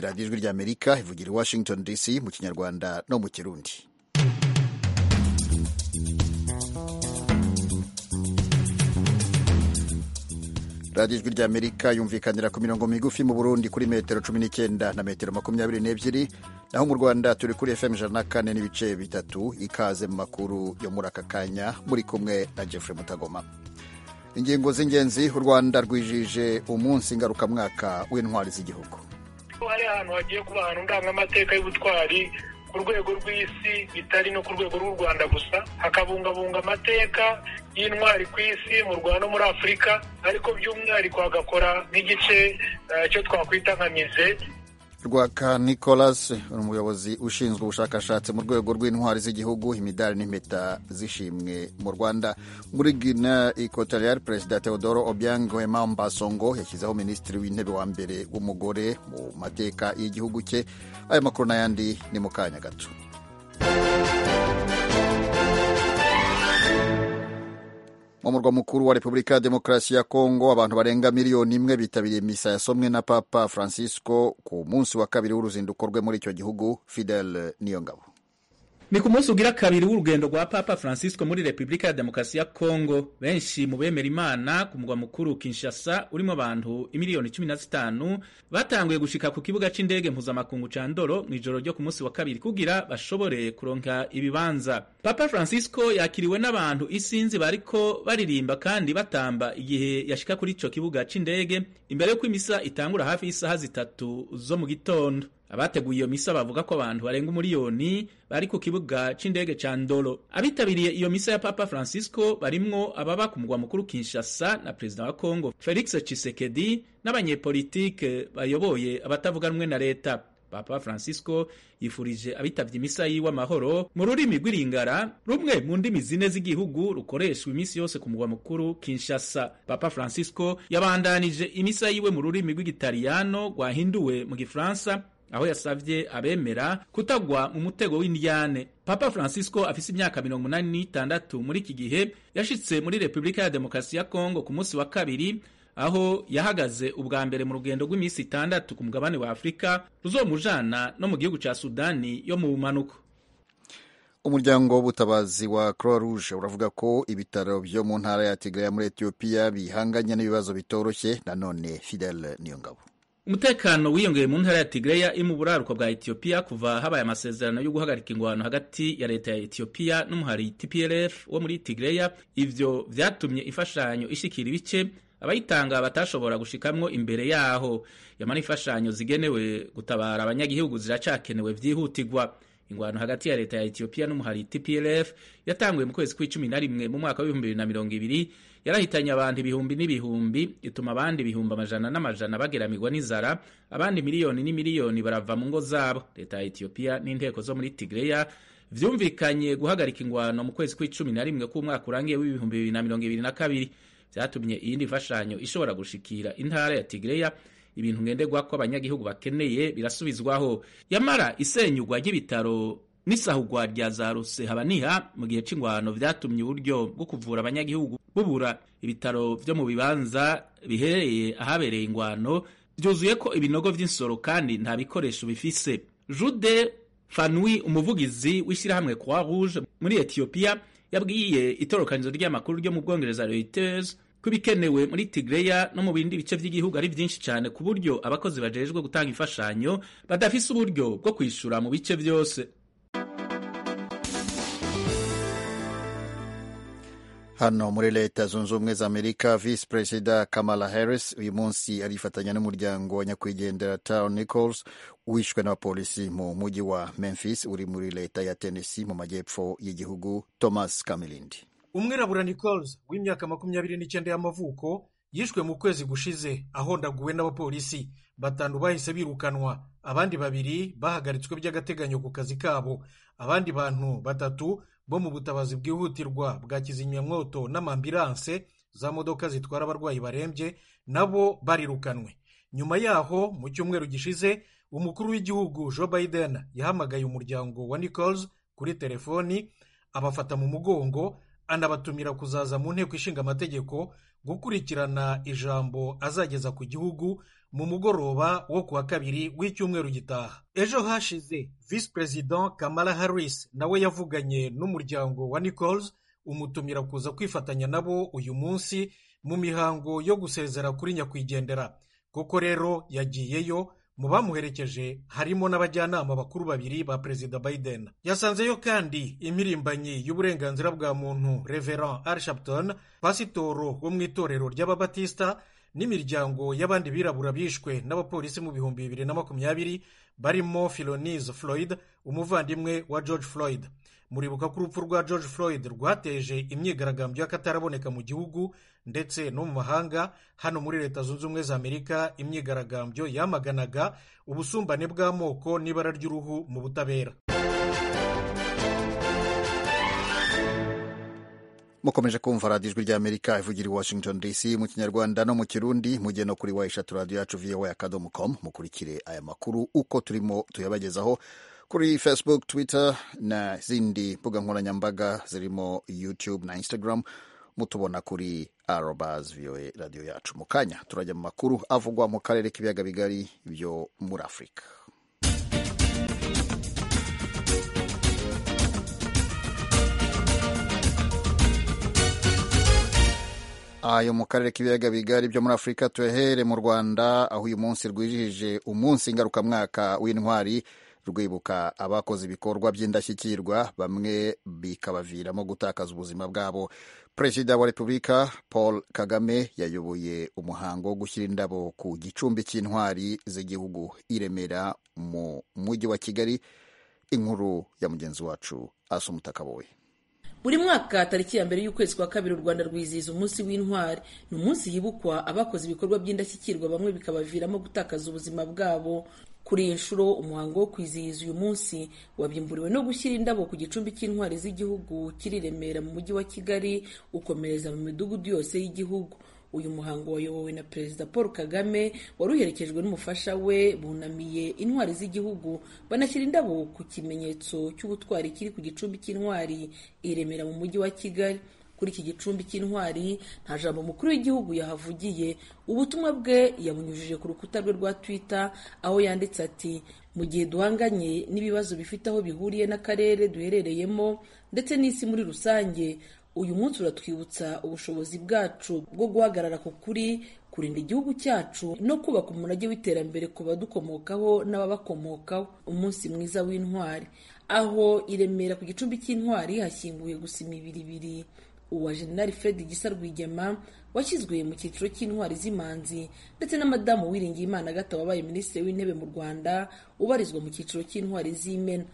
radiyo ijwi ry'amerika ivugira i washington dc mu kinyarwanda no mu kirundi radiyo ijwi ry'amerika yumvikanira ku mirongo migufi mu burundi kuri metero cumi n'icyenda na metero makumyabiri n'ebyiri naho mu rwanda turi kuri fm ijana na kane n'ibice bitatu ikaze mu makuru yo muri aka kanya muri kumwe na jeffrey mutagoma ingingo z'ingenzi u rwanda rwijije umunsi ngarukamwaka w'intwari z'igihugu hari ahantu hagiye kuba ahantu ndangamateka y'ubutwari ku rwego rw'isi bitari no ku rwego rw'u rwanda gusa hakabungabunga amateka y'intwari ku isi mu rwanda no muri afurika ariko by'umwihariko hagakora nk'igice cyo twakwita nka mize rwaka nicolas umuyobozi ushinzwe ubushakashatsi mu rwego rw'intwari z'igihugu imidari n'impeta zishimwe mu rwanda muri gina equatorial perezida teodoro obiang wemamba songo yashyizeho minisitiri w'intebe wa mbere w'umugore mu mateka y'igihugu cye ayo makuru n'ayandi ni mu kanya gato mu murwa mukuru wa repubulika ya demokarasi ya kongo abantu barenga miliyoni imwe bitabiriye misa yasomwe na papa francisco ku munsi wa kabiri w'uruzinduko rwe muri icyo gihugu fidel niyongabo ni ku munsi ugira kabiri w'urugendo rwa papa francisco muri repubulika ya demokarasi ya kongo benshi mu bemera imana ku murwa mukuru kinshasa urimo abantu imiliyoni cumi na zitanu batanguye gushika ku kibuga c'indege mpuzamakungu ca ndoro mw'ijoro ryo ku munsi wa kabiri kugira bashobore kuronka ibibanza papa francisco yakiriwe n'abantu isinzi bariko baririmba kandi batamba igihe yashika kuri ico kibuga c'indege imbere y'uko imisa itangura hafi y'isaha zitatu zo mu gitondo abateguye iyo misa bavuga ko abantu barenga umuriyoni bari ku kibuga c'indege ca ndolo abitabiriye iyo misa ya papa francisco barimwo ababa ku mugwa mukuru kinshasa na perezida wa congo felix tshisekedi n'abanyepolitike bayoboye abatavuga rumwe na leta papa francisco yifurije abitavye imisa yiwe amahoro mu rurimi rw'iringara rumwe mu ndimi zine z'igihugu rukoreshwa iminsi yose ku mugwa mukuru kinshasa papa francisco yabandanije imisa yiwe mu rurimi rw'igitaliyano rwahinduwe mu gifaransa aho yasavye abemera kutagwa mu mutego w'indyane papa francisco afise imyaka mirongo inani n'itandatu muri iki gihe yashitse muri repubulika ya demokarasi ya kongo ku munsi wa kabiri aho yahagaze ubwa mbere mu rugendo rw'iminsi itandatu ku mugabane wa afurika ruzomujana no mu gihugu ca sudani yo mu bumanuko umuryango w'ubutabazi wa croix rouge uravuga ko ibitaro vyo mu ntara ya tigray muri etiyopiya bihanganye n'ibibazo bitoroshye nanone fidel niyongabo umutekano wiyongeye mu ntara ya tigreya iri mu buraruko bwa etiyopiya kuva habaye amasezerano yo guhagarika ingwano hagati ya leta ya etiyopiya n'umuhari tplf wo muri tigreya ivyo vyatumye imfashanyo ishikira ibice abayitanga batashobora gushikamwo imbere yaho yamara imfashanyo zigenewe gutabara abanyagihugu ziracakenewe vyihutigwa ingwano hagati ya leta ya etiyopiya n'umuhari tplf yatanguye mu kwezi kw'icumi na rimwe mu mwaka w'ibihumbi bibiri na mirongo ibiri yarahitanye abantu ibihumbi n'ibihumbi ituma abandi ibihumbi amajana n'amajana bageramirwa n'inzara abandi miliyoni n'imiliyoni barava mu ngo zabo leta ya etiyopiya n'inteko zo muri tigreya vyumvikanye guhagarika ingwano mu kwezi kw'icumi na rimwe k'umwaka urangiye w'ibihumbi bibiri na mirongo ibiri na kabiri vyatumye iyindi mfashanyo ishobora gushikira intara ya tigreya ibintu ngenderwa ko abanyagihugu bakeneye birasubizwaho yamara isenyugwa ry'ibitaro n'isahugwa rya za ruse habaniha mu gihe c'ingwano vyatumye uburyo bwo kuvura abanyagihugu bubura ibitaro vyo mu bibanza bihereye ahabereye ingwano vyuzuye ko ibinogo vy'insoro kandi nta bikoresho bifise jude fanwi umuvugizi w'ishyirahamwe croix rouge muri etiyopiya yabwiye itorokanizo ry'amakuru ryo mu bwongereza reuters kubikenewe muri Tigreya no mu bindi bice by'igihugu ari byinshi cyane ku buryo abakozi bajejwe gutanga imfashanyo badafise uburyo bwo kwishura mu bice byose hano muri leta zunze ubumwe za amerika visi perezida kamala harris uyu munsi arifatanya n'umuryango wa nyakwigendera taro nichols wishwe n'abapolisi mu mujyi wa memphis uri muri leta ya tennessee mu majyepfo y'igihugu thomas kamilindi umwirabura nichols w'imyaka makumyabiri n'icyenda y'amavuko yishwe mu kwezi gushize ahondaguwe n'abapolisi batanu bahise birukanwa abandi babiri bahagaritswe by'agateganyo ku kazi kabo abandi bantu batatu bo mu butabazi bwihutirwa bwa kizimyamwoto n'amambiranse za modoka zitwara abarwayi barembye nabo barirukanwe nyuma yaho mu cyumweru gishize umukuru w'igihugu joe biden yahamagaye umuryango wa nichols kuri telefoni abafata mu mugongo anabatumira kuzaza mu nteko ishinga amategeko gukurikirana ijambo azageza ku gihugu mu mugoroba wo kuwa kabiri w'icyumweru gitaha ejo hashize visi perezida kamara harris nawe yavuganye n'umuryango wa nichols umutumira kuza kwifatanya nabo uyu munsi mu mihango yo gusezera kuri nyakwigendera kuko rero yagiyeyo mu bamuherekeje harimo n'abajyanama bakuru babiri ba perezida biden yasanzeyo kandi impirimbanyi y'uburenganzira bwa muntu reverand arshapton pasitoro wo mu itorero ry'ababatisita n'imiryango y'abandi birabura bishwe n'abapolisi mu bihumbi bibiri na makumyabiri barimo filonize floyd umuvandimwe wa george floyd muribuka ko urupfu rwa george floyd rwateje imyigaragambyo y'akataraboneka mu gihugu ndetse no mu mahanga hano muri leta zunze ubumwe za amerika imyigaragambyo yamaganaga ubusumbane bw'amoko n'ibara ry'uruhu mu butabera mukomeje kumva radiyo ijwi ry'amerika ivugira i washington dc mu kinyarwanda no mu kirundi mugiye no kuri wa eshatu radiyo yacu voa akadomo komu mukurikire aya makuru uko turimo tuyabagezaho kuri facebook twitter na zindi mbuga nkoranyambaga zirimo youtube na instagram mutubona kuri arobas voa radiyo yacu mu kanya turajya mu makuru avugwa mu karere k'ibiyaga bigari byo muri afurika ayo mu karere k'ibiyaga bigari byo muri afurika tuyahere mu rwanda aho uyu munsi rwijihije umunsi ngarukamwaka w'intwari rwibuka abakoze ibikorwa by'indashyikirwa bamwe bikabaviramo gutakaza ubuzima bwabo perezida wa repubulika paul kagame yayoboye umuhango wo gushyira indabo ku gicumbi cy'intwari z'igihugu iremera mu mujyi wa kigali inkuru ya mugenzi wacu asumutaka wowe buri mwaka tariki ya mbere y'ukwezi kwa kabiri u rwanda rwizihiza umunsi w'intwari ni umunsi hibukwa abakoze ibikorwa by'indashyikirwa bamwe bikabaviramo gutakaza ubuzima bwabo kuri iyi nshuro umuhango wo kwizihiza uyu munsi wabimburiwe no gushyira indabo ku gicumbi cy'intwari z'igihugu kiri Remera mu mujyi wa Kigali ukomereza mu midugudu yose y'igihugu uyu muhango wayobowe na perezida paul kagame wari uherekejwe n'umufasha we bunamiye intwari z'igihugu banashyira indabo ku kimenyetso cy'ubutwari kiri ku gicumbi cy'intwari i remera mu mujyi wa kigali kuri iki gicumbi cy'intwari nta jambo mukuru w'igihugu yahavugiye ubutumwa bwe yabunyujije ku rukuta rwe rwa twitter aho yanditse ati mu gihe duhanganye n'ibibazo bifite aho bihuriye n'akarere duherereyemo ndetse n'isi muri rusange uyu munsi uratwibutsa ubushobozi bwacu bwo guhagarara ku kuri kurinda igihugu cyacu no kubaka umurage w'iterambere ku badukomokaho n'ababakomokaho umunsi mwiza w'intwari aho i remera ku gicumbi cy'intwari hashyinguye gusa imibiri ibiri uwa jenerali fred gisa rwigema washyizwe mu cyiciro cy'intwari z'imanzi ndetse na madamu wiringiyimana gato wabaye minisitiri w'intebe mu rwanda ubarizwa mu cyiciro cy'intwari z'imena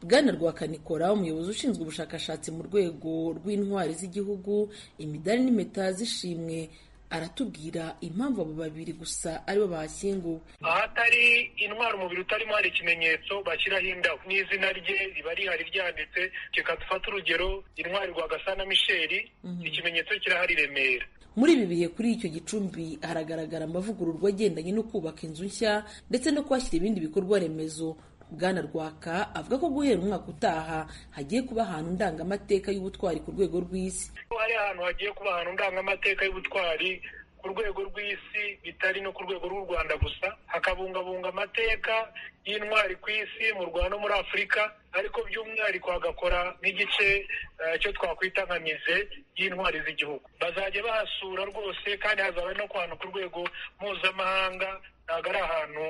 bwana rwakanikora umuyobozi ushinzwe ubushakashatsi mu rwego rw'intwari z'igihugu imidari n'impeta z'ishimwe aratubwira impamvu abo babiri gusa aribo bahashyinguwe ahatari intwara umubiri utarimo hari ikimenyetso bashyiraho indabo n'izina rye riba rihari ryanditse reka dufate urugero intwari rwagasana misheli ikimenyetso kirahari remera muri ibi bihe kuri icyo gicumbi haragaragara amavugururwa agendanye no kubaka inzu nshya ndetse no kuhashyira ibindi bikorwa remezo bwana rwaka avuga ko guhera umwaka utaha hagiye kuba ahantu ndangamateka y'ubutwari ku rwego rw'isi hari ahantu hagiye kuba ahantu ndangamateka y'ubutwari ku rwego rw'isi bitari no ku rwego rw'u rwanda gusa hakabungabunga amateka y'intwari ku isi mu rwanda no muri afurika ariko by'umwihariko hagakora nk'igice cyo twakwita nka mize y'intwari z'igihugu bazajya bahasura rwose kandi hazaba no ku hantu ku rwego mpuzamahanga ntabwo ari ahantu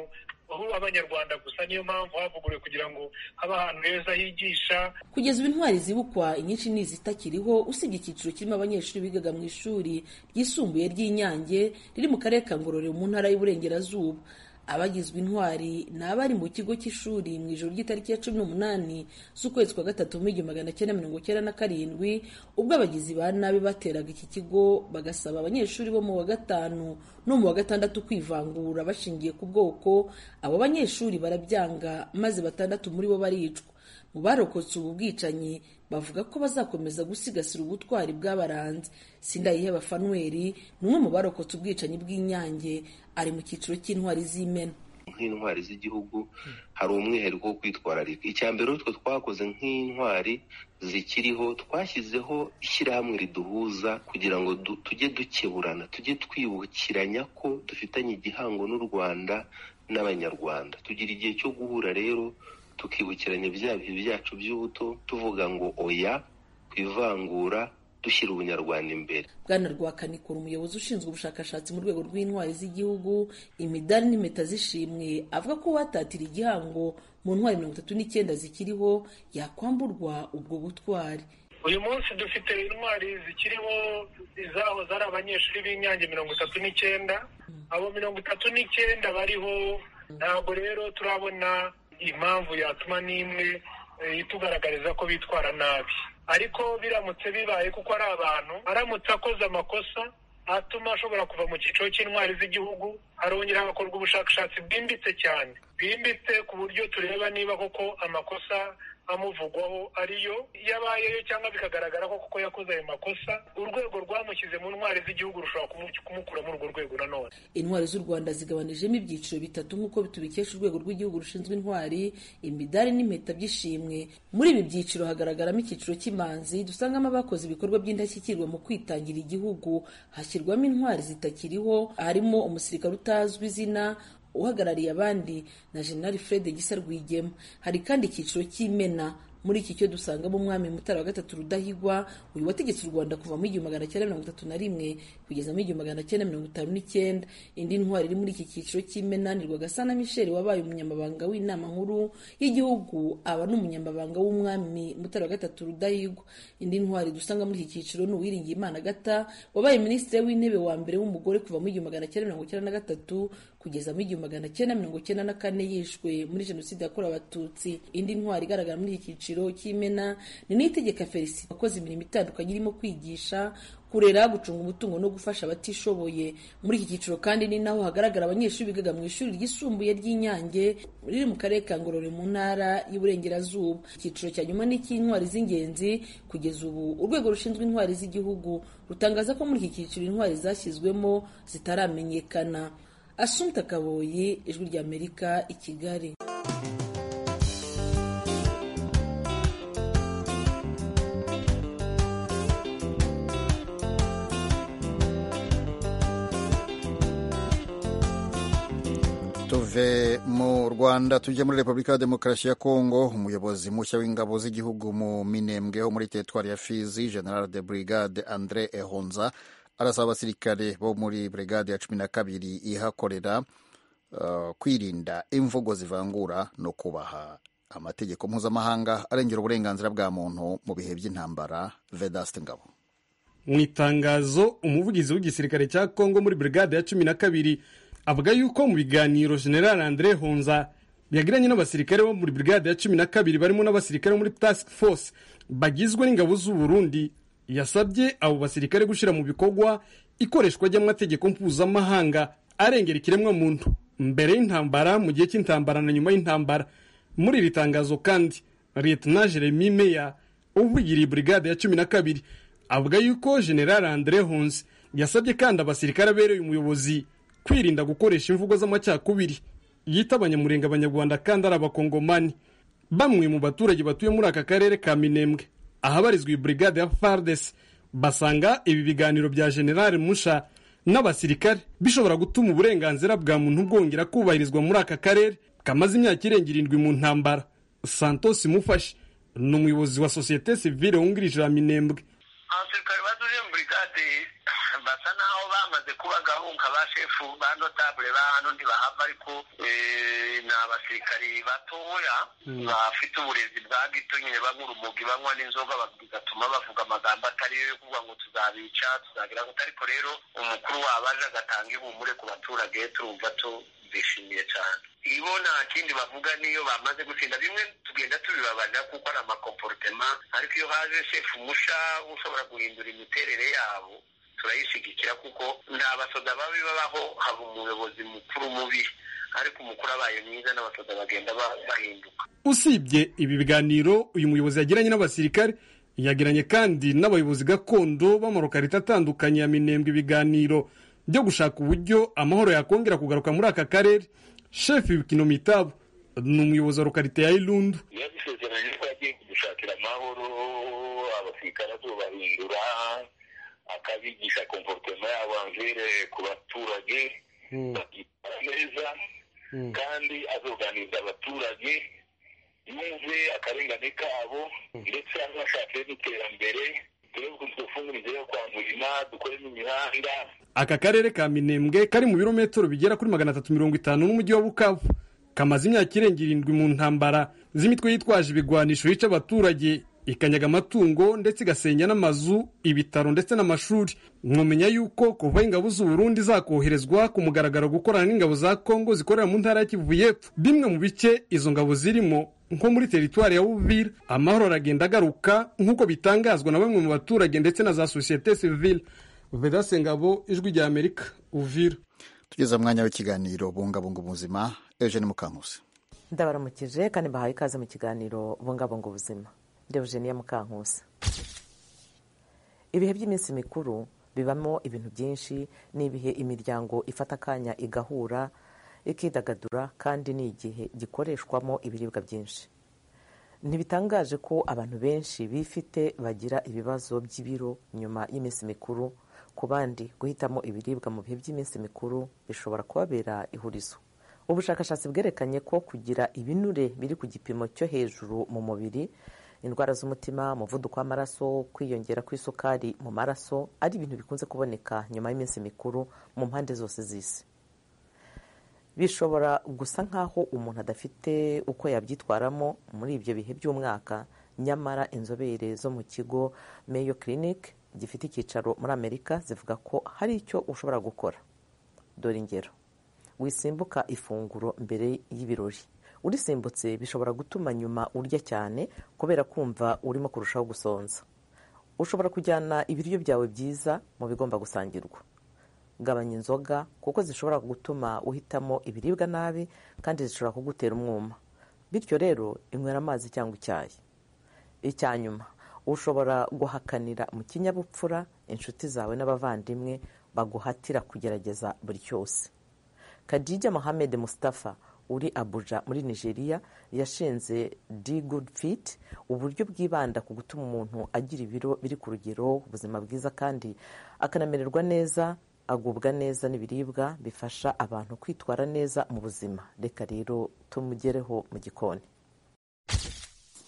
ubu abanyarwanda gusa niyo mpamvu havuguruwe kugira ngo habe ahantu heza higisha kugeza ubu intwari zibukwa inyinshi ni izitakiriho usibye icyiciro kirimo abanyeshuri bigaga mu ishuri ryisumbuye ry'inyange riri mu karere ka ngororero mu ntara y'uburengerazuba abagizwe intwari ni abari mu kigo cy'ishuri mu ijoro ry'itariki ya cumi n'umunani z'ukwezi kwa gatatu mu igihumbi magana cyenda mirongo cyenda na karindwi ubwo abagizi ba nabi bateraga iki kigo bagasaba abanyeshuri bo mu wa gatanu no mu wa gatandatu kwivangura bashingiye ku bwoko abo banyeshuri barabyanga maze batandatu muri bo baricwa mu barokotse ubu bwicanyi bavuga ko bazakomeza gusigasira ubutwari bw'abaranze sindayiheba fanuweli ni umwe mu barokotse ubwicanyi bw'inyange ari mu cyiciro cy'intwari z'imena nk'intwari z'igihugu hari umwihariko wo kwitwararika icya mbere utwo twakoze nk'intwari zikiriho twashyizeho ishyirahamwe riduhuza kugira ngo du- tujye dukeburana tujye twibukiranya ko dufitanye igihango n'u rwanda n'abanyarwanda tugira igihe cyo guhura rero tukibukiranya bya bihe byacu by'ubuto tuvuga ngo oya ku ivangura dushyira ubunyarwanda imbere bwana rwakanikura umuyobozi ushinzwe ubushakashatsi mu rwego rw'intwari z'igihugu imidari n'impeta z'ishimwe avuga ko uwatatira igihango mu ntwari mirongo itatu n'icyenda zikiriho yakwamburwa ubwo butwari uyu munsi dufite intwari zikiriho izahoze ari abanyeshuri b'inyange mirongo itatu n'icyenda abo mirongo itatu n'icyenda bariho ntabwo rero turabona impamvu yatuma n'imwe eh, itugaragariza ko bitwara nabi ariko biramutse bibaye kuko ari abantu aramutse akoze amakosa atuma ashobora kuva mu cyiciro cy'intwari z'igihugu harongera hagakorwa ubushakashatsi bwimbitse cyane bwimbitse ku buryo tureba niba koko amakosa amuvugwaho ariyo yabayeyo cyangwa bikagaragara ko kuko yakoze ayo makosa urwego rwamushyize mu ntwari z'igihugu rushobora kumu- kumukura muri urwo rwego nanone intwari z'u rwanda zigabanijemo ibyiciro bitatu nk'uko tubikesha urwego rw'igihugu rushinzwe intwari imidari n'impeta by'ishimwe muri ibi byiciro hagaragaramo icyiciro cy'imanzi dusangamo abakoze ibikorwa by'indashyikirwa mu kwitangira igihugu hashyirwamo intwari zitakiriho harimo umusirikare utazwi izina uhagarariye abandi na jenerali fred gisa rwigema hari kandi icyiciro cy'imena muri iki cyo dusangamo umwami mutara wa gatatu rudahigwa uyu wategetse u rwanda kuva mu igihumbi magana cyenda mirongo itatu na rimwe kugeza mu igihumbi magana cyenda mirongo itanu n'icyenda indi ntwari iri muri iki cyiciro cy'imena ni rwagasana michel wabaye umunyamabanga w'inama nkuru y'igihugu aba n'umunyamabanga w'umwami mutara wa gatatu rudahigwa indi ntwari dusanga muri iki cyiciro ni uwiringiyimana agata wabaye minisitiri w'intebe wa mbere w'umugore kuva mu igihumbi magana cyenda mirongo icyenda na gatatu kugeza mu igihumbi magana cyenda mirongo cyenda na kane yishwe muri jenoside yakorewe abatutsi indi ntwari igaragara muri iki cyiciro cy'imena ni n'itegeka felicite wakoze imirimo itandukanye irimo kwigisha kurera gucunga umutungo no gufasha abatishoboye muri iki cyiciro kandi ni naho hagaragara abanyeshuri bigaga mu ishuri ryisumbuye ry'inyange riri mu karere ka ngororero mu ntara y'uburengerazuba icyiciro cya nyuma ni icy'intwari z'ingenzi kugeza ubu urwego rushinzwe intwari z'igihugu rutangaza ko muri iki cyiciro intwari zashyizwemo zitaramenyekana asumta kaboyi ijwi ry'amerika i kigali tuve mu rwanda tujye muri repubulika ya demokarasi ya kongo umuyobozi mushya w'ingabo z'igihugu mu minembwe ho muri teritwari ya fizi general de brigade andre ehonza arasaba abasirikare bo muri brigade ya cumi na kabiri ihakorera uh, kwirinda imvugo zivangura no kubaha amategeko mpuzamahanga arengera uburenganzira bwa muntu mu bihe by'intambara vedaste ngabo mu itangazo umuvugizi w'igisirikare cya kongo muri brigade ya cumi na kabiri avuga yuko mu biganiro general andre honza yagiranye n'abasirikare bo muri brigade ya cumi na kabiri barimo n'abasirikare bo muri task force bagizwe n'ingabo z'u Burundi yasabye abo basirikare gushyira mu bikorwa ikoreshwa ry'amategeko mpuzamahanga arengera ikiremwamuntu mbere y'intambara mu gihe cy'intambara na nyuma y'intambara muri iri tangazo kandi Lieutenant Jeremy Meya uvugiriye brigade ya cumi na kabiri avuga yuko General Andre Hunsi yasabye kandi abasirikare abereye umuyobozi kwirinda gukoresha imvugo z'amacyakubiri yita abanyamurenge abanyarwanda kandi ari abakongomani bamwe mu baturage batuye muri aka karere ka minembwe ahabarizwa iyi brigade ya fardes basanga ibi biganiro bya general musha n'abasirikare bishobora gutuma uburenganzira bwa muntu bwongera kubahirizwa muri aka karere kamaze imyaka irenga irindwi mu ntambara santos mufashe ni umuyobozi wa sosiyete sivile wungirije ya minembwe abasirikare batuje muri brigade basa naho bamaze kuba gahunga ba shefu ba notabule ba hano ntibahava ariko eh, ni abasirikari batoya bafite uburezi bwa gito nyine banywa urumogi banywa n'inzoga ba- bigatuma bavuga amagambo atari yo yo kuvuga ngo tuzabica tuzagira gute ariko rero umukuru wabo aje agatanga ihumure ku baturage turumva tubishimiye cyane ibo nta kindi bavuga niyo bamaze gutsinda bimwe tugenda tubibabarira kuko ari amakomporutema ariko iyo haje shefu musha ushobora guhindura imiterere yabo turayishigikira kuko nta basoda babi babaho haba umuyobozi mukuru mubi ariko umukuru abaye mwiza n'abasoda bagenda ba- bahinduka usibye ibi biganiro uyu muyobozi yagiranye n'abasirikare yagiranye kandi n'abayobozi gakondo b'amarokarita atandukanye ya minembwe ibiganiro byo gushaka uburyo amahoro yakongera kugaruka muri aka karere shefu w'ikinomitabu ni umuyobozi wa lokarite ya irundu yabisezeranye ko yagiye gushakira amahoro abasirikare azobahindura akabigisha komporutema yabo anvire ku baturage bakitwara neza kandi azoganiriza abaturage yumve akarengane kabo ndetse anashakire n'iterambere turebe ukuntu dufungurize yo kwa murima dukoremo imihanda aka karere ka minembwe kari mu birometero bigera kuri magana atatu mirongo itanu n'umujyi wa bukavu kamaze imyaka irenga irindwi mu ntambara z'imitwe yitwaje ibigwanisho yica abaturage ikanyaga amatungo ndetse igasenya n'amazu ibitaro ndetse n'amashuri mwamenya yuko kuva ingabo z'u Burundi zakoherezwa ku mugaragaro gukorana n'ingabo za Kongo zikorera mu ntara ya Kivu y'Epfo bimwe mu bice izo ngabo zirimo nko muri teritwari ya Uvira amahoro aragenda agaruka nk'uko bitangazwa na bamwe mu baturage ndetse na za societe civile Vedaste Ngabo ijwi rya Amerika Uvira tugeze mwanya w'ikiganiro bungabunga ubuzima Eugene Mukankusi ndabaramukije kandi mbahaye ikaze mu kiganiro bungabunga ubuzima Deogenia Mukankusi ibihe by'iminsi mikuru bibamo ibintu byinshi n'ibihe imiryango ifata akanya igahura ikidagadura kandi ni igihe gikoreshwamo ibiribwa byinshi ntibitangaje ko abantu benshi bifite bagira ibibazo by'ibiro nyuma y'iminsi mikuru ku bandi guhitamo ibiribwa mu bihe by'iminsi mikuru bishobora kubabera ihurizo ubushakashatsi bwerekanye ko kugira ibinure biri ku gipimo cyo hejuru mu mubiri indwara z'umutima umuvuduko w'amaraso kwiyongera kw'isukari mu maraso ari ibintu bikunze kuboneka nyuma y'iminsi mikuru mu mpande zose z'isi bishobora gusa nk'aho umuntu adafite uko yabyitwaramo muri ibyo bihe by'umwaka nyamara inzobere zo mu kigo Mayo Clinic gifite icyicaro muri amerika zivuga ko hari icyo ushobora gukora dore ingero wisimbuka ifunguro mbere y'ibirori urisimbutse bishobora gutuma nyuma urya cyane kubera kumva urimo kurushaho gusonza ushobora kujyana ibiryo byawe byiza mu bigomba gusangirwa gabanya inzoga kuko zishobora gutuma uhitamo ibiribwa nabi kandi zishobora kugutera umwuma bityo rero inywera amazi cyangwa icyayi icyanyuma ushobora guhakanira mu kinyabupfura inshuti zawe n'abavandimwe baguhatira kugerageza buri cyose kadijya mohamed mustafa uri abuja muri nigeria yashinze di good fit uburyo bwibanda ku gutuma umuntu agira ibiro biri ku rugero ubuzima bwiza kandi akanamererwa neza agubwa neza n'ibiribwa bifasha abantu kwitwara neza mu buzima reka rero tumugereho mu gikoni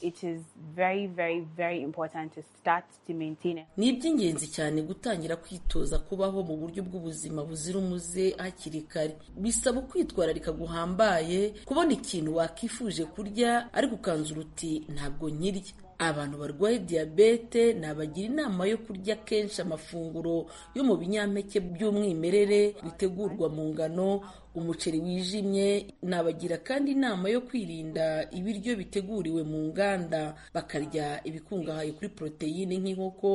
it is very very very important to start to maintain it. ni iby'ingenzi cyane gutangira kwitoza kubaho mu buryo bw'ubuzima buzira umuze hakiri kare bisaba kwitwararika guhambaye kubona ikintu wakifuje kurya ariko ukanza uruti ntabwo nkirya abantu barwaye diyabete nabagira inama yo kurya kenshi amafunguro yo mu binyampeke by'umwimerere bitegurwa mu ngano umuceri wijimye nabagira kandi inama yo kwirinda ibiryo biteguriwe mu nganda bakarya ibikungahaye kuri poroteyine nk'inkoko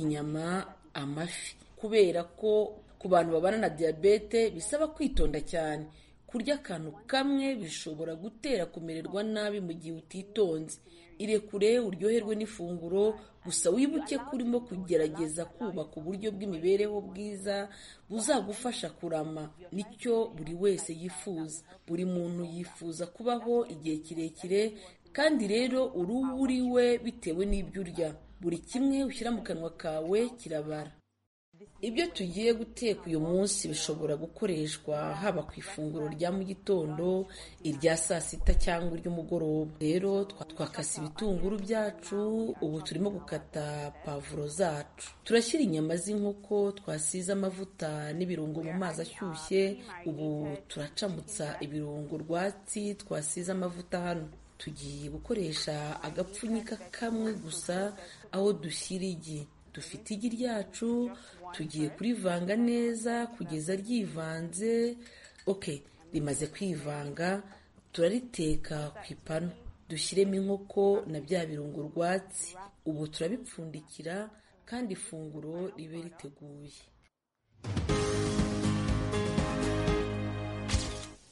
inyama amafi kubera ko ku bantu babana na diyabete bisaba kwitonda cyane kurya akantu kamwe bishobora gutera kumererwa nabi mu gihe utitonze irekure uryoherwe n'ifunguro gusa wibuke ko urimo kugerageza kubaka uburyo bw'imibereho bwiza buzagufasha kurama nicyo buri wese yifuza buri muntu yifuza kubaho igihe kirekire kandi rero uri uwo uri we bitewe n'ibyo urya buri kimwe ushyira mu kanwa kawe kirabara ibyo tugiye guteka uyu munsi bishobora gukoreshwa haba ku ifunguro rya mu gitondo irya saa sita cyangwa iry'umugoroba rero twakase ibitunguru byacu ubu turimo gukata pavuro zacu turashyira inyama z'inkoko twasize amavuta n'ibirungo mu mazi ashyushye ubu turacamutsa ibirungo rwatsi twasize amavuta hano tugiye gukoresha agapfunyika kamwe gusa aho dushyira igi dufite igi ryacu tugiye kurivanga neza kugeza ryivanze ok rimaze kwivanga turariteka ku ipanu dushyiremo inkoko na bya birungo rwatsi ubu turabipfundikira kandi ifunguro ribe riteguye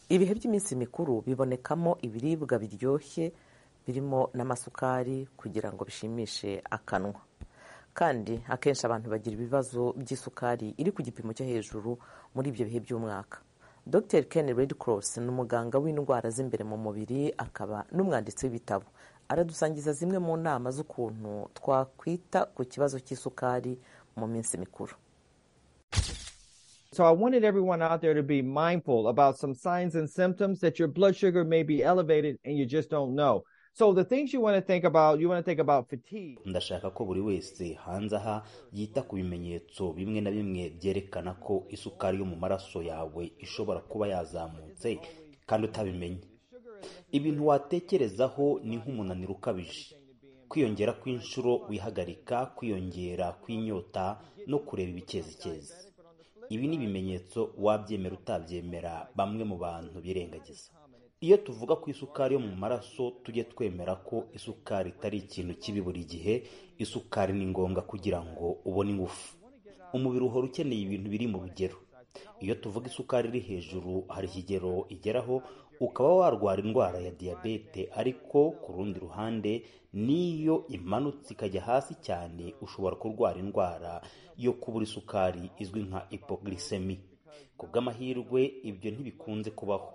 ibihe by'iminsi mikuru bibonekamo ibiribwa biryoshye birimo n'amasukari kugira ngo bishimishe akanwa kandi akenshi abantu bagira ibibazo by'isukari iri ku gipimo cyo hejuru muri ibyo bihe by'umwaka dr ken redcross ni umuganga w'indwara z'imbere mu mubiri akaba n'umwanditsi w'ibitabo aradusangiza zimwe mu nama z'ukuntu twakwita ku kibazo cy'isukari mu minsi mikuru So I wanted everyone out there to be mindful about some signs and symptoms that your blood sugar may be elevated and you just don't know. So the things you want to think about, you want to think about fatigue. ndashaka ko buri wese hanze aha yita ku bimenyetso bimwe na bimwe byerekana ko isukari yo mu maraso yawe ishobora kuba yazamutse kandi utabimenye ibintu watekerezaho ni nk'umunaniro ukabije kwiyongera kw'inshuro wihagarika kwiyongera kw'inyota no kureba ibikezicyezi ibi ni ibimenyetso wabyemera utabyemera bamwe mu bantu birengagiza iyo tuvuga ku isukari yo mu maraso tujye twemera ko isukari itari ikintu kibi buri gihe isukari ni ngombwa kugira ngo ubone ingufu umubiri uhora ukeneye ibintu biri mu rugero iyo tuvuga isukari iri hejuru hari ikigero igeraho ukaba warwara indwara ya diyabete ariko ku rundi ruhande n'iyo imanutse ikajya hasi cyane ushobora kurwara indwara yo kubura isukari izwi nka ipoglisemi ku bw'amahirwe ibyo ntibikunze kubaho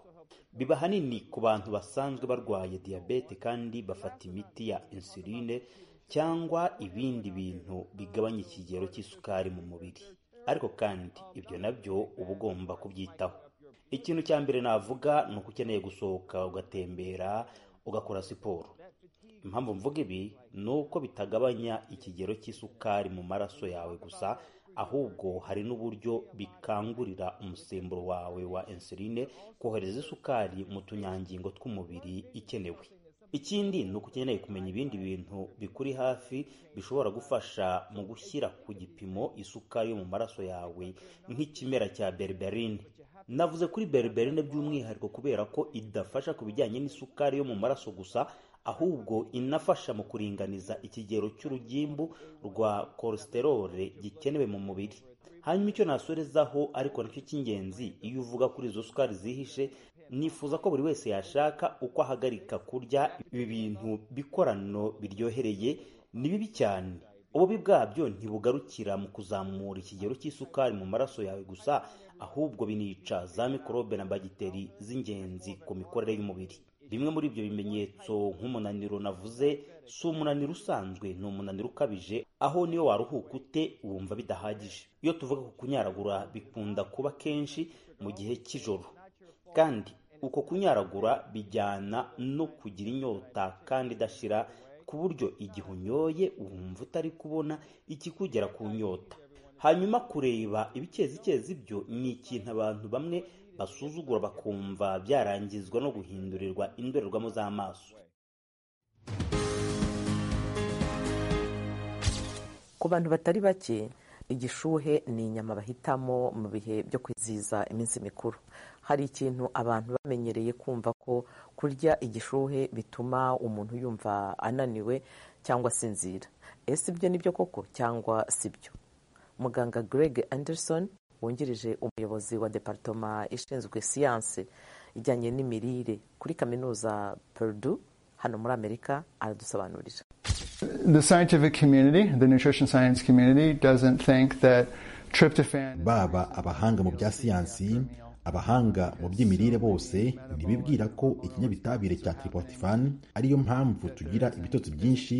biba ahanini ku bantu basanzwe barwaye diyabete kandi bafata imiti ya insuline cyangwa ibindi bintu bigabanya ikigero cy'isukari mu mubiri ariko kandi ibyo nabyo uba ugomba kubyitaho ikintu cya mbere navuga ni uko ukeneye gusohoka ugatembera ugakora siporo impamvu mvuga ibi ni uko bitagabanya ikigero cy'isukari mu maraso yawe gusa ahubwo hari n'uburyo bikangurira umusemburo wawe wa insuline kohereza isukari mu tunyangingo tw'umubiri ikenewe ikindi ni uko ukeneye kumenya ibindi bintu bikuri hafi bishobora gufasha mu gushyira ku gipimo isukari yo mu maraso yawe nk'ikimera cya berberine navuze kuri berberine by'umwihariko kubera ko idafasha ku bijyanye n'isukari yo mu maraso gusa ahubwo inafasha mu kuringaniza ikigero cy'urugimbu rwa kolesterole gikenewe mu mubiri hanyuma icyo nasorezaho ariko nacyo cy'ingenzi iyo uvuga kuri izo sukari zihishe nifuza ko buri wese yashaka uko ahagarika kurya ibi bintu bikorano biryohereye ni bibi cyane ububi bwabyo ntibugarukira mu kuzamura ikigero cy'isukari mu maraso yawe gusa ahubwo binica za mikorobe na bagiteri z'ingenzi ku mikorere y'umubiri bimwe muri ibyo bimenyetso nk'umunaniro navuze si umunaniro usanzwe ni umunaniro ukabije aho niyo waruhuka ute wumva bidahagije iyo tuvuga ku kunyaragura bikunda kuba kenshi mu gihe cy'ijoro kandi uko kunyaragura bijyana no kugira inyota kandi idashira ku buryo igihe unyoye wumva utari kubona ikikugera ku nyota hanyuma kureba ibikezicyezi byo ni ikintu abantu bamwe basuzugura bakumva byarangizwa no guhindurirwa indorerwamo z'amaso ku bantu batari bake igishuhe ni inyama bahitamo mu bihe byo kwizihiza iminsi mikuru hari ikintu abantu bamenyereye kumva ko kurya igishuhe bituma umuntu yumva ananiwe cyangwa asinzira ese ibyo ni byo koko cyangwa si byo muganga greg anderson wungirije umuyobozi wa deparitoma ishinzwe siyanse ijyanye n'imirire kuri kaminuza Purdue hano muri amerika aradusobanurira The scientific community, the nutrition science community, doesn't think that tryptophan. baba abahanga mu bya siyansi abahanga mu by'imirire bose ntibibwira ko ikinyabitabire cya tiripotifani ariyo mpamvu tugira ibitotsi byinshi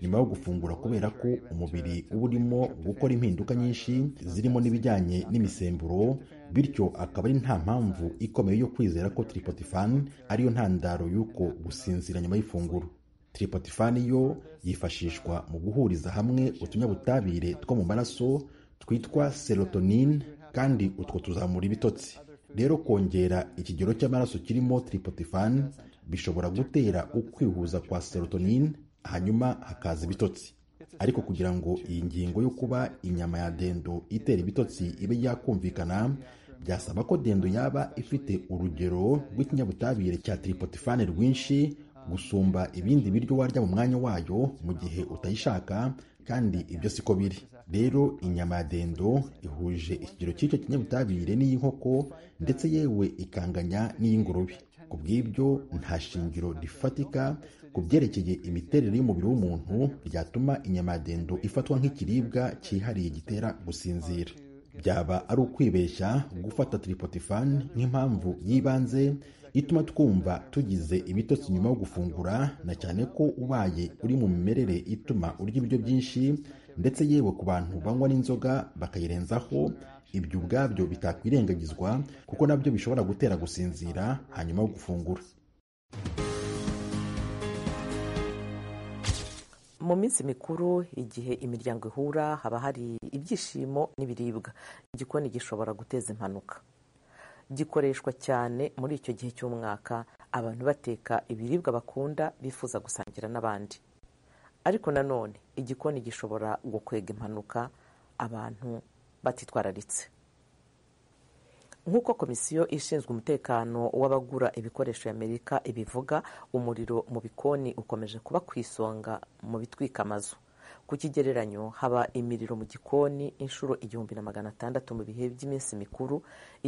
nyuma yo gufungura kubera ko umubiri uba urimo gukora impinduka nyinshi zirimo n'ibijyanye n'imisemburo bityo akaba ari nta mpamvu ikomeye yo kwizera ko tiripotifani ariyo ntandaro y'uko gusinzira nyuma y'ifunguro tiripotifani yo yifashishwa mu guhuriza hamwe utunyabutabire two mu maraso twitwa serotonine kandi utwo tuzamura ibitotsi rero kongera ikigero cy'amaraso kirimo tiripotifani bishobora gutera ukwihuza kwa serotonine hanyuma hakaza ibitotsi ariko kugira ngo iyi ngingo yo kuba inyama ya dendo itera ibitotsi ibe yakumvikana byasaba ko dendo yaba ifite urugero rw'ikinyabutabire cya tiripotifani rwinshi gusumba ibindi biryo warya mu mwanya wayo mu gihe utayishaka kandi ibyo siko biri rero inyama ya dendo ihuje ikigero cy'icyo kinyabutabire n'iy'inkoko ndetse yewe ikanganya n'iy'ingurube ku bw'ibyo nta shingiro rifatika ku byerekeye imiterere y'umubiri w'umuntu ryatuma inyama ya dendo ifatwa nk'ikiribwa cyihariye gitera gusinzira byaba ari ukwibeshya gufata tiripotifani nk'impamvu y'ibanze ituma twumva tugize ibitotsi nyuma yo gufungura na cyane ko ubaye uri mu mimerere ituma urya ibiryo byinshi ndetse yewe ku bantu banywa n'inzoga bakayirenzaho ibyo ubwabyo bitakwirengagizwa kuko nabyo bishobora gutera gusinzira hanyuma yo gufungura mu minsi mikuru igihe imiryango ihura haba hari ibyishimo n'ibiribwa igikoni gishobora guteza impanuka gikoreshwa cyane muri icyo gihe cy'umwaka abantu bateka ibiribwa bakunda bifuza gusangira n'abandi ariko nanone igikoni gishobora gukwega impanuka abantu batitwararitse nk'uko komisiyo ishinzwe umutekano w'abagura ibikoresho y'amerika ibivuga umuriro mu bikoni ukomeje kuba ku isonga mu bitwika amazu ku kigereranyo haba imiriro mu gikoni inshuro igihumbi na magana atandatu mu bihe by'iminsi mikuru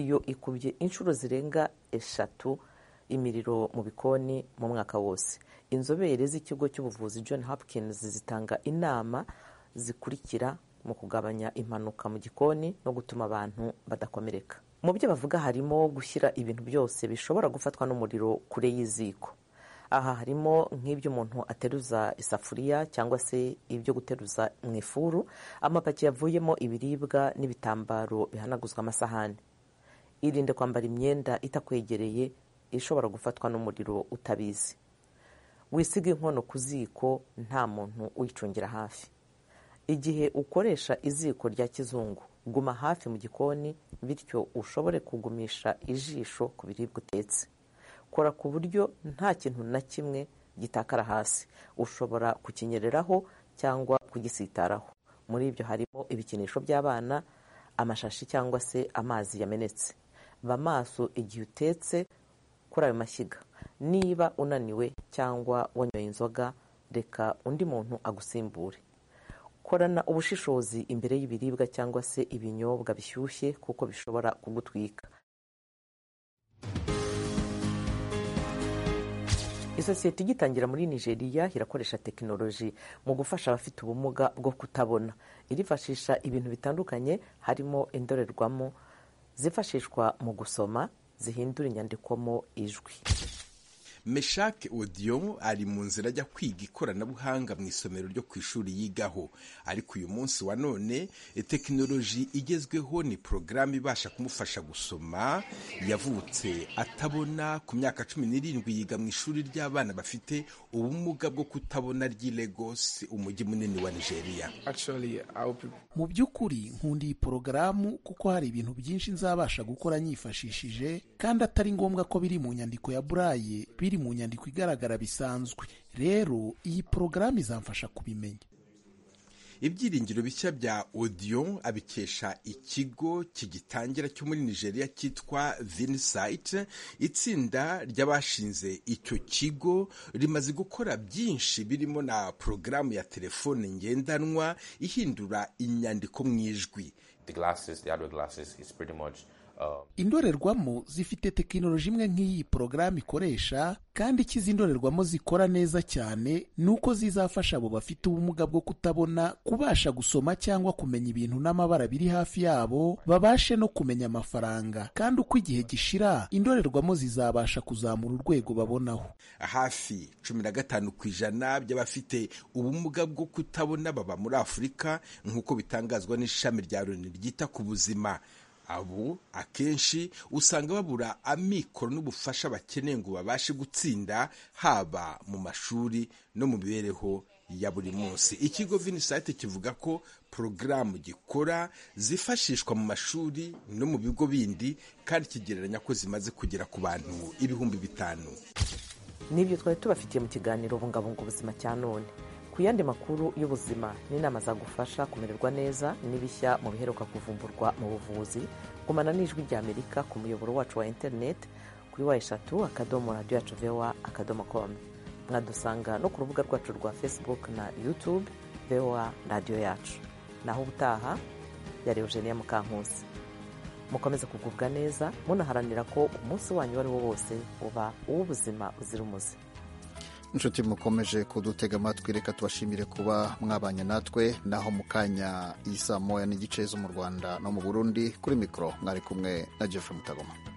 iyo ikubye inshuro zirenga eshatu imiriro mu bikoni mu mwaka wose inzobere z'ikigo cy'ubuvuzi john hopkins zitanga inama zikurikira mu kugabanya impanuka mu gikoni no gutuma abantu badakomereka mu byo bavuga harimo gushyira ibintu byose bishobora gufatwa n'umuriro kure y'iziko aha harimo nk'ibyo umuntu ateruza isafuriya cyangwa se ibyo guteruza mu ifuru amapaki yavuyemo ibiribwa n'ibitambaro bihanaguzwa amasahani irinde kwambara imyenda itakwegereye ishobora gufatwa n'umuriro utabizi wisiga inkono ku ziko nta muntu uyicungira hafi igihe ukoresha iziko rya kizungu guma hafi mu gikoni bityo ushobore kugumisha ijisho ku biribwa utetse kora ku buryo nta kintu na kimwe gitakara hasi ushobora kukinyereraho cyangwa kugisitaraho muri ibyo harimo ibikinisho by'abana amashashi cyangwa se amazi yamenetse ba maso igihe utetse kuri ayo mashyiga niba unaniwe cyangwa wanyoye inzoga reka undi muntu agusimbure korana ubushishozi imbere y'ibiribwa cyangwa se ibinyobwa bishyushye kuko bishobora kugutwika isosiyete igitangira muri nigeria irakoresha tekinoloji mu gufasha abafite ubumuga bwo kutabona irifashisha ibintu bitandukanye harimo indorerwamo zifashishwa mu gusoma zihindura inyandikwamo ijwi meshake odiyo ari mu nzira ajya kwiga ikoranabuhanga mu isomero ryo ku ishuri yigaho ariko uyu munsi wa none tekinoloji igezweho ni porogaramu ibasha kumufasha gusoma yavutse atabona ku myaka cumi n'irindwi yiga mu ishuri ry'abana bafite ubumuga bwo kutabona ry'i Lagos umujyi munini wa nigeria mu by'ukuri nkunda iyi porogaramu kuko hari ibintu byinshi nzabasha gukora nyifashishije kandi atari ngombwa ko biri mu nyandiko ya buraye biri mu nyandiko igaragara bisanzwe rero iyi porogaramu izamfasha kubimenya ibyiringiro bishya bya odiyo abikesha ikigo kigitangira cyo muri nigeria cyitwa vinisayiti itsinda ry'abashinze icyo kigo rimaze gukora byinshi birimo na porogaramu ya telefone ngendanwa ihindura inyandiko mu ijwi indorerwamo zifite tekinoloji imwe nk'iyi porogaramu ikoresha kandi icyiza indorerwamo zikora neza cyane ni uko zizafasha abo bafite ubumuga bwo kutabona kubasha gusoma cyangwa kumenya ibintu n'amabara biri hafi yabo babashe no kumenya amafaranga kandi uko igihe gishira indorerwamo zizabasha kuzamura urwego babonaho hafi cumi na gatanu ku ijana by'abafite ubumuga bwo kutabona baba muri afurika nk'uko bitangazwa n'ishami rya loni ryita ku buzima abo akenshi usanga babura amikoro n'ubufasha bakeneye ngo babashe gutsinda haba mu mashuri no mu mibereho ya buri munsi ikigo vinisayite kivuga ko porogaramu gikora zifashishwa mu mashuri no mu bigo bindi kandi kigereranya ko zimaze kugera ku bantu ibihumbi bitanu n'ibyo twari tubafitiye mu kiganiro bungabunga ubuzima cya none ku yandi makuru y'ubuzima n'inama zagufasha kumererwa neza n'ibishya mu biheruka kuvumburwa mu buvuzi gumana n'ijwi ry'amerika ku muyoboro wacu wa interineti kuri wa eshatu akadomo radiyo yacu vewa akadomo komu mwadusanga no ku rubuga rwacu rwa facebook na youtube vewa radiyo yacu naho ubutaha yari eugenia mukankusi mukomeze kugubwa neza munaharanira ko umunsi wanyu uwo ari wo wose uba uw'ubuzima buzira umuze inshuti mukomeje kudutega amatwi reka tubashimire kuba mwabanye natwe naho mu kanya isa moya n'igice zo mu rwanda no mu burundi kuri mikoro mwari kumwe na jeff mutagoma